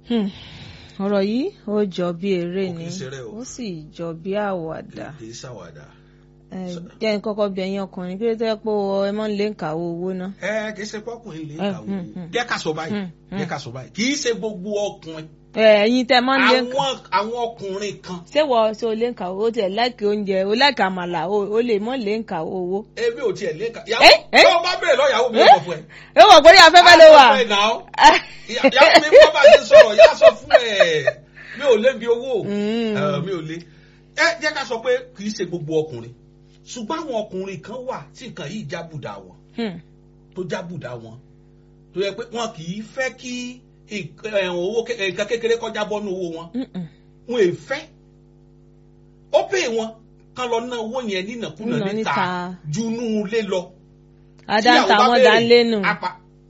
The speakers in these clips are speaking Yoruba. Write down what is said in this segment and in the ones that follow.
Hmm. ọ̀rọ̀ yìí ó jọ bí eré Ó ni kìí ṣeré o. ó sì jọ bí àwàdà kì í ṣàwàdà. Ẹ, jẹ́ n kọ́kọ́ bí ẹ̀yin ọkùnrin kí ló tẹ́ pé ẹ mọ́ ń lé ń kàwé owó ná. ẹ kì í ṣe pọkùnrin lè Eh, kàwé hmm, hmm. jẹ́ ká sọ báyìí Hmm, hmm. jẹ́ ká sọ báyìí kì í ṣe gbogbo ọkùnrin Ẹ, ẹ̀yin tẹ́ mọ́ ń lé ń kàwé. àwọn àwọn ọkùnrin kan ṣé wọ ṣe o lè ń kàwé ó tiẹ̀ láìkí oúnjẹ o láìkí àmàlà o o lè mọ́ lè ń kàwé owó. ebi ò tiẹ̀ lè kà Eh, yàwó eh. tó o bá bèrè lọ yàwó mi Eh? ò sọ fún ẹ. ó wọ̀ pé afẹ́fẹ́ ló wà. Afẹ́fẹ́ náà. Ìyá- yàwó mi bọ́ bá ti sọ̀rọ̀ yà sọ fún ẹ mi ò lé bi owó Mm. Eh, mi ò lé ẹ jẹ́ ká sọ pé kì í ṣe gbogbo ọkùnrin ṣùgbọ́n àwọn ọkùnrin kan wà tí nǹkan yìí jábùdà wọn Hmm. tó jábùdà wọn tó yẹ pé wọn kì í fẹ́ kí nǹkan eh, owó ké- eh, nǹkan kékeré kọjá bọ́nú owó wọn Mm-mm. wọn è fẹ́ ó pè wọn kán lọ ná owó yẹn nínàkúnà Nínà níta níta. junú lé lọ adá ń tíyàwó ta bá wọ́n béèrè, dá ń lé nù. apá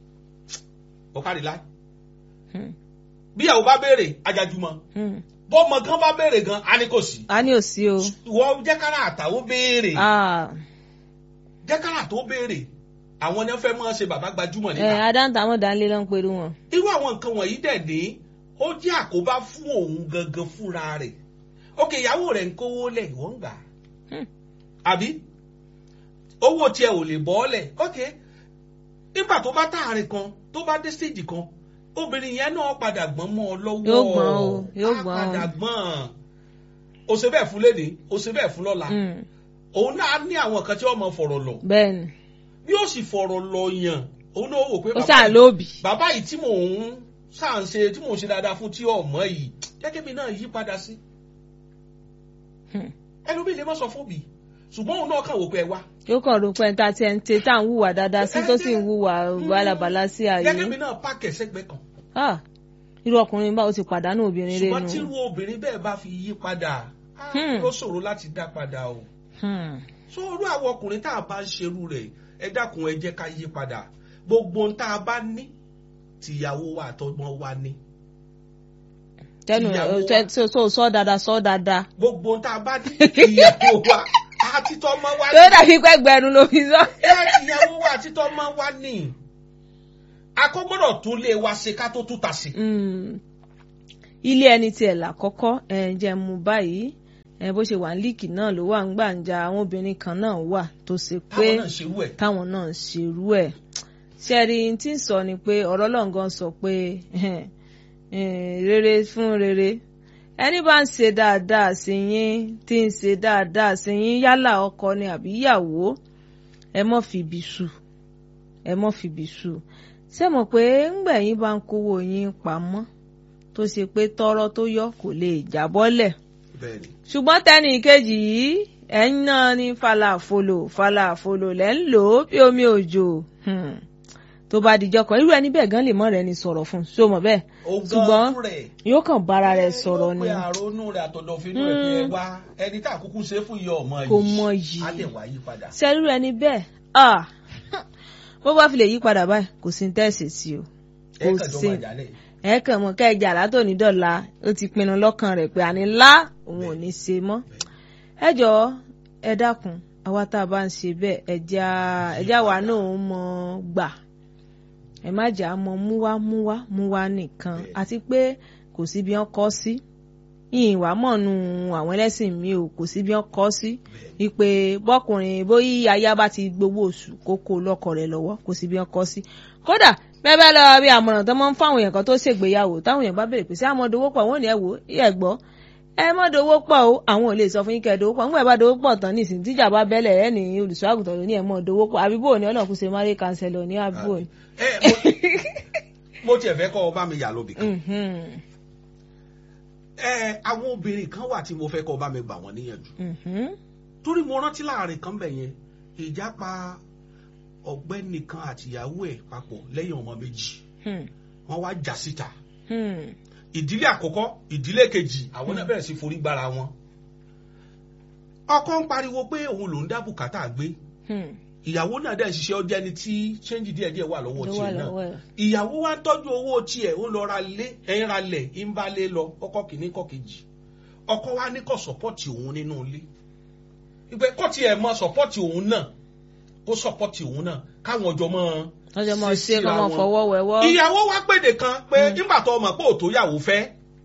ọ̀kadì láì Hmm. bí ìyàwó bá béèrè ajajumọ Hmm. bọ́mọ gan bá béèrè gan a ní kò sí a ní òsì o. ìwọ jẹ́kára àtàwọn béèrè Ah. jẹ́kára tó béèrè àwọn ni wọ́n fẹ́ máa ṣe bàbá gbajúmọ̀ Ẹ, níta adá ń ta wọ́n dá ń lé ló ń perú wọn. irú àwọn nǹkan wọ̀nyí dẹ̀ ní ó jẹ́ àkóbá fún òun gangan fúnra rẹ̀ òkè ìyàwó rẹ̀ ń kówó lẹ̀ ìwọ ń gbà á Hmm. àbí owó tiẹ̀ ò lè bọ́ lẹ̀ ok nígbà tó bá táàrin kan tó bá dé stage kan obìnrin yẹn náà padà gbọ́n mọ́ ọ lọ́wọ́ Yóò gbọ́n o, yóò á gbọ́n o. padà gbọ́n o ṣe bẹ́ẹ̀ fún léde o ṣe bẹ́ẹ̀ fún lọ́la Hmm. òun náà ní àwọn kan tí wọ́n mọ fọ̀rọ̀ lọ bẹ́ẹ̀ni bí ó sì fọ̀rọ̀ lọ yàn òun náà wò pé ó bàbá ṣáà yìí- lóbì. bàbá yìí tí mò ń ṣáà ń ṣe tí mò ń ṣe dáadáa fún tí ọmọ yìí gẹ́gẹ́ bí náà yí padà sí Hmm. ẹlòmíì lè má sọ fún mi ṣùgbọ́n òun náà kàn wò pé ẹ wá yóò kàn rò pé ta tiẹ̀ ń tẹ tá à ń hùwà dáadáa sí tó sì ń hùwà bálabàla sí gẹ́gẹ́ bí ààyè. náà páàkì ẹ̀sẹ̀gbẹ́ kan Ah, irú ọkùnrin bá o ti pàdánù obìnrin rẹ ṣùgbọ́n tí nù. irú obìnrin bẹ́ẹ̀ bá fi yí padà á, Hmm. ó ṣòro láti dá padà o Hmm. so irú àwọn ọkùnrin tá a bá ń ṣerú rẹ̀ ẹ dákun ẹ jẹ́ ká yí padà gbogbo ohun tá a bá ní tìyàwó wa àtọmọ wa ní tẹnu Ìyàwó ẹ tó tó sọ dáadáa sọ dáadáa. gbogbo ohun tá a bá ní tìyàwó wa àti tọmọ wa tó ní. dàbí pé gbẹrun ló fi sọ. ẹ ìyàwó wa àti tọmọ wa ní akọgbọdọ tún lé wa ṣe ká tó tún ta sí. Mm. ilé ẹni tiẹ̀ làkọ́kọ́ ẹ̀ jẹ́ mu báyìí ẹ̀ bó ṣe wà ní líìkì náà ló wà ń gbàǹjà àwọn obìnrin kan náà wà tó ṣe pé táwọn náà ṣerú ẹ. táwọn náà ń ṣerú ẹ̀ ṣẹ́rí tí ń sọ ni pé ọ̀rọ̀ lọ́ngàn sọ pé eh, rere fún rere ẹni bá ń ṣe dáadáa sí yín tí ń ṣe dáadáa sí yín yálà ọkọ ni àbí ìyàwó ẹ mọ́ fìbí sù ẹ mọ́ fìbí sù ṣé mọ̀ pé ńgbẹ̀yìn bá ń kówó yín pamọ́ tó ṣe pé tọ́rọ́ tó yọ kò lè jábọ́lẹ̀ bẹ́ẹ̀ni ṣùgbọ́n tẹ́nì kejì yìí ẹ̀yin náà ní falafolo falafolo lẹ́ ń lò ó bí omi òjò Hmm. tó bá dijọ́ kan irú ẹni bẹ́ẹ̀ gan lè mọ́ rẹ̀ ni sọ̀rọ̀ fún un ṣó mọ̀ bẹ́ẹ̀ ṣùgbọ́n yóò kàn bára rẹ̀ sọ̀rọ̀ ni yóò pe àrònú rẹ̀ àtọ̀dọ̀fínú rẹ̀ pé ẹ wá ẹni tá àkókò ṣe é fún iye ọmọ yìí Kò mọ yìí. á lè wá yí padà. ṣe irú ẹni bẹ́ẹ̀ ah bó bá fi lè yí padà báyìí kò sí ní tẹ̀sí sí o ẹ kò kàn jọ sí máa jálẹ̀. ẹ kàn mọ kẹjà látòní dọ̀la ó ti pinnu lọ́kàn rẹ̀ pé àní ńlá òun ò ní ṣe mọ́ ẹ jọ̀ọ́ ẹ dákun àwa tá a bá ń ṣe bẹ́ẹ̀ ẹja ẹja wa náà ń mọ gbà ẹ má jà á mọ múwá múwá múwá nìkan Bẹ́ẹ̀. àti pé kò sí bí wọ́n kọ́ sí yìnyín wàá mọ̀ nù àwọn ẹlẹ́sìn mi ò kò sí bí wọ́n kọ́ sí wípé bọ́kùnrin bóyí aya bá ti gbowó oṣù kókó lọ́kọ rẹ̀ lọ́wọ́ kò sí bí wọ́n kọ́ sí kódà bẹ́ẹ̀ bẹ́ẹ̀ lọ bí àmọ̀ràn tó máa ń fáwọn èèyàn kan tó ṣègbéyàwó táwọn èèyàn bá bèrè pé sí àmọ́ dowó pọ̀ wọ́n ní ẹ wò ó ẹ gbọ́ ẹ mọ́ dowó pọ̀ o àwọn ò lè sọ fún yín kẹ́ ẹ dowó pọ̀ nígbà bá dowó pọ̀ tán nísìnyí tíjà bá bẹ́lẹ̀ ẹ ní olùṣọ́ àgùntàn ló ní ẹ mọ́ dowó pọ̀ àbíbò ní ọlọ́run kù ṣe márí kanṣẹ́lọ̀ ní àbíbò ní. ẹ mo- mo tiẹ̀ fẹ́ kọ́ ọ bá mi yà lóbì kan. Mhm, ẹ àwọn obìnrin kan wà tí mo fẹ́ kọ́ ọ bá mi gbà wọ́n níyànjú. mhm, torí mo rántí láàrin kan bẹ̀ yẹn ìjà pa ọ̀gbẹ́ni kan àtìyàwó ẹ̀ papọ̀ lẹ́yìn ọmọ méjì hmm, wọ́n wá jà síta hmm, ìdílé àkọ́kọ́ ìdílé kejì àwọn náà bẹ̀rẹ̀ sí forí gbára wọn ọkọ ń pariwo pé òun lòún dá bùkátà gbé hmm. ìyàwó náà dẹ̀ ṣiṣẹ́ ọjọ́ ẹni tí ṣẹ́ńjì díẹ̀ díẹ̀ wà lọ́wọ́ ló wà tiẹ̀ náà lọ́wọ́ ẹ̀. ìyàwó wa ń tọ́jú owó tiẹ̀ ó lọ ra lé ẹ̀yìn ra lẹ̀ ń bá lé lọ ọkọ kìíní kọ kejì ọkọ wa ní kò sọ́pọ́tì òun nínú ilé ìgbẹ́ kọ́ tiẹ̀ mọ sọ́pọ́tì òun náà kó sọ́pọ́tì òun náà káwọn ọjọ́ mọ́ lọ́jọ́ mọ̀ ṣe ṣe kọ́ síra mọ̀ wọn. fọwọ́ wẹ̀wọ́. ìyàwó wa pèdè kan pé nígbà tó ọmọ pé òtó yàwó fẹ́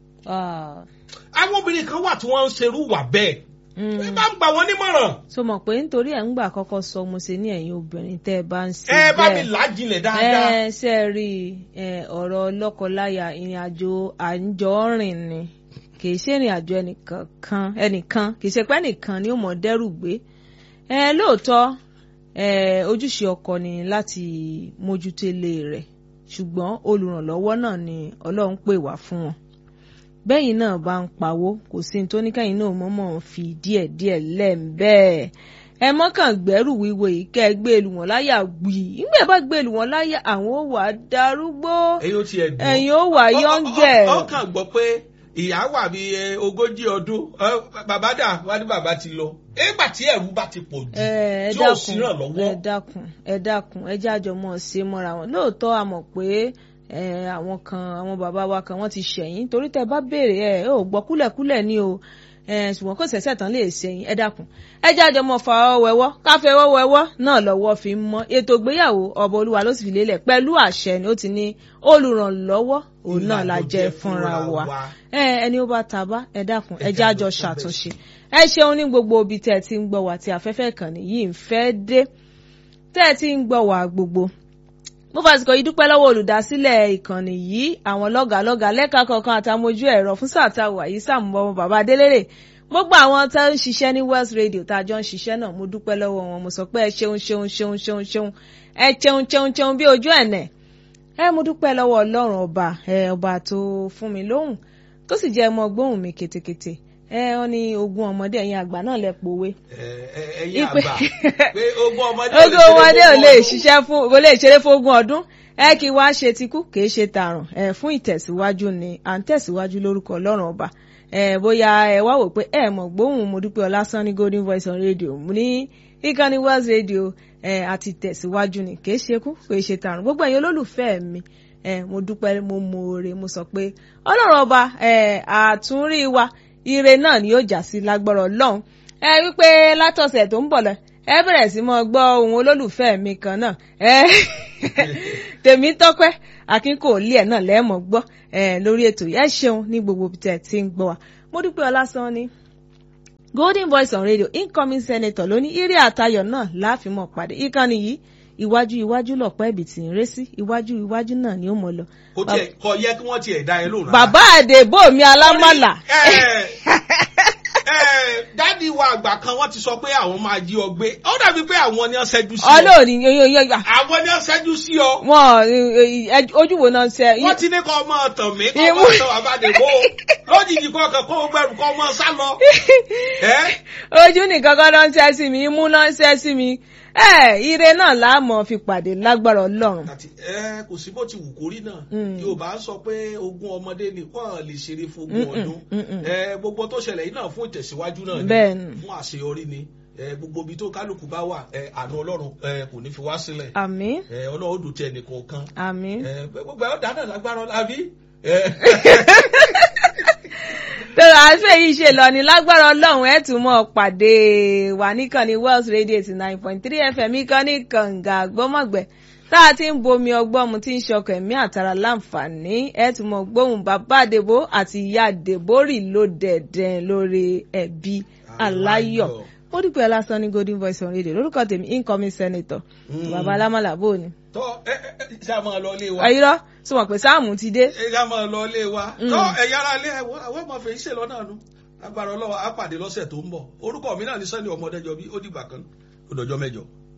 Ah, àwọn obìnrin kan wà tí wọ́n ń serú wà bẹ́ẹ̀ mm. ẹ bá ń gbà wọ́n nímọ̀ràn so mọ̀ pé nítorí ẹ̀ ń gbà kọ́kọ́ sọ mo ṣe ní ẹ̀yin obìnrin tẹ́ ẹ bá ń ṣe ẹ bá mi bẹ́ẹ̀. làájìnlẹ̀ dáadáa ẹ ṣe é rí ẹ, ọ̀rọ̀ lọ́kọláya ìrìn àjò àjọrìn ni kì í ṣe ìrìn àjò ẹnìkan ẹnìkan kì í ṣe pé ẹnìkan ni ó mọ̀ dẹ́rù gbé ẹ lóòótọ́ ẹ ojúṣe ọkọ ni láti mójútó ilé rẹ̀ ṣùgbọ́n olùrànlọ́wọ́ náà ni Ọlọ́run pè wá fún wọn bẹ́yìn náà bá ń pawó kò sí ní tó ní kẹ́yìn náà mọ́mọ́ fi díẹ̀díẹ̀ lẹ́ẹ̀mbẹ́ẹ̀ ẹ mọ́kàn gbẹ́rù wíwo yìí kẹ́ ẹ gbé lu wọn láyà gbì ìgbẹ́ bá gbé lu wọn láyà àwọn ò wà darúgbó ẹ̀yin ó tiẹ̀ dùn ẹ̀yin ó wà yọ́ngẹ̀ Ọ- ọ- ọkàn gbọ́ pé ìyá wà bí ẹ, ogójì ọdún ọ, bàbá dà wá ní bàbá ti lọ nígbà tí ẹ̀rù bá ti pọ̀ jù ẹ tí ò sí dákun ràn lọ́wọ́ ẹ dákun ẹ dákun ẹ jájọ mọ ṣe mọ́ra wọn lóòótọ́ a mọ̀ pé ẹ, àwọn kan àwọn bàbá wa kan wọ́n ti ṣẹ̀yìn torí tẹ́ bá béèrè ẹ ò gbọ́ kúlẹ̀kúlẹ̀ ni o ẹ, ṣùgbọ́n kò ṣẹ̀ṣẹ̀ tán lè ṣẹ̀yìn ẹ dákun ẹ jájọ mọ fa ọwọ́ wẹwọ́ káfẹ́ ọwọ́ wẹwọ́ náà lọ́wọ́ fi ń mọ́ ètò ìgbéyàwó ọba olúwa ló sì fi lélẹ̀ pẹ̀lú àṣẹ ni ó ti ní olùrànlọ́wọ́ òun náà la jẹ́ fúnra wa ẹ ẹni ó bá ta bá ẹ dákun ẹ jẹ́ àjọ ṣàtúnṣe ẹ ṣeun ní gbogbo ibi tẹ́ ẹ ti ń gbọ́ wá tí afẹ́fẹ́ ìkànnì yìí ń fẹ́ dé tẹ́ ẹ ti ń gbọ́ wá gbogbo mo fàsìkò yìí dúpẹ́ lọ́wọ́ olùdásílẹ̀ ìkànnì yìí àwọn lọ́gàálọ́gàá lẹ́ka kọ̀ọ̀kan àtàmójú ẹ̀rọ fún sáà tá a wà yìí sàmúbọ̀ bàbá adélèrè gbogbo àwọn tá ń ṣiṣẹ́ ní West Radio tá a jọ ń ṣiṣẹ́ náà mo dúpẹ́ lọ́wọ́ wọn mo sọ pé ẹ ṣeun ṣeun ṣeun ṣeun ṣeun ẹ ṣeun ṣeun ṣeun bí ojú ẹ̀nẹ̀ ẹ mo dúpẹ́ lọ́wọ́ ọlọ́run ọba ẹ ọba tó fún mi lóhùn tó sì jẹ́ ọmọ gbóhùn mi ketekete ẹ ọ ní ogún ọmọdé ẹ̀yin àgbà náà lẹ pòwe. ẹ̀yin àgbà pé ogún ọmọdé ogún ọmọdé ò lè ṣiṣẹ́ fún ò lè ṣeré fún ogún ọdún ẹ kí wá ṣe tikú kì í ṣe tààrùn ẹ fún ìtẹ̀síwájú ni à ń tẹ̀síwájú lórúkọ ọlọ́run ọba ẹ bóyá ẹ wá wò pé ẹ mọ̀ gbóhùn mo dúpẹ́ ọlásán ní golden voice on radio mo ní ìkànnì West Radio ẹ àti tẹ̀síwájú ni kì í ṣe kú kì í ṣe tààrùn gbogbo ẹ̀yin olólùfẹ́ mi ẹ mo dúpẹ́ mo mọ̀ọ́rẹ́ mo sọ pé ọlọ́run ọba ẹ àtúnrí wa ire náà ni yóò já sí lágbára ọlọ́run ẹ wípé látọ̀sẹ̀ tó ń bọ̀ lọ ẹ bẹ̀rẹ̀ sí mọ́ gbọ́ ohun olólùfẹ́ mi kan náà ẹ tèmi tọ́pẹ́ akínkòólì ẹ̀ náà lẹ́ẹ̀mọ́ gbọ́ ẹ lórí ètò yẹn ẹ ṣeun ní gbogbo tẹ̀ tí ń gbọ́ wa mo dúpẹ́ ọlásán ni golden voice on radio incoming senator lóní eré àtayọ̀ náà láàfin mọ̀ pàdé ìkànnì yìí iwájú iwájú lọ̀pọ̀ ẹ̀bì tí ń ré sí iwájú iwájú náà ni ó mọ̀ lọ. kò tiẹ̀ kò yẹ kí wọ́n tiẹ̀ dá ẹ lóhùn rárá. bàbá àdèbò mi alámọ̀là. dádì wa àgbà kan wọ́n ti sọ pé àwọn máa jí ọ gbé ó dàbí pé àwọn ni wọ́n ṣẹ́jú sí ọ. ọlọ́ọ̀ni yoyoyo. àwọn ni wọ́n ṣẹ́jú sí ọ. wọn ojú wo náà ṣe. wọ́n ti ní kọ́ ọmọ tàn mí kọ́ ọmọ tàn àbádẹ́gbò lójijì kọ́ ọkàn kó o gbẹrù kọ́ ọmọ sá lọ. ojú nìkan kan ló ń ṣe sí mi imú ló ń ṣe sí mi ẹ ire náà láàmú fi pàdé lágbára Ọlọ́run. àti ẹ kò sí bó ti wù kórí náà Yorùbá sọ pé ogún ọmọdé ni wọn lè ṣeré fún ogún ọdún ẹ gbogbo tó ṣẹlẹ̀ yìí náà fún ìtẹ̀síwájú náà ni fún àṣeyọrí ni ẹ gbogbo ibi tó kálukú bá wà ẹ àánú Ọlọ́run ẹ kò ní fi wá sílẹ̀ àmín ẹ Ọlọ́run ó dùn tí ẹnìkan kan àmín ẹ gbogbo ẹ ó dáná lágbára lábí tọ́lá àfẹ́ yìí ṣe lọ ní lágbára ọlọ́run ẹ̀ tún mọ́ pàdé wà níkànnì Wells Radio eighty nine point three FM ìkànnì kànga gbọ́mọ̀gbẹ́ tá a ti ń bomi ọgbọ́n mu tí ń ṣọkọ̀ ẹ̀mí àtàrà láǹfààní ẹ̀ tún mọ́ gbóhùn bàbá àdèbò àti ìyá àdèbò rì ló dẹ̀dẹ̀ lórí ẹ̀bí aláyọ̀ ó dìpẹ́ lásán ní golden voice on radio lórúkọ tèmi incoming senator bàbá alámàlà bò ní. tọ́ ẹ ẹ ṣe àmọ́ lọ lé wa. ayírọ́ sọ wọn pé sáàmù ti dé. ẹ ṣe àmọ́ lọ lé wa. tọ́ ẹ̀yà ara lé ẹ̀wọ́ àwọn ọmọ fèyí ṣe lọ́nà nu agbára ọlọ́wọ́ á pàdé lọ́sẹ̀ tó ń bọ̀ orúkọ mi náà ní sẹ́ni ọmọdéjọ bí ó dìgbà kan ó dọjọ́ mẹ́jọ.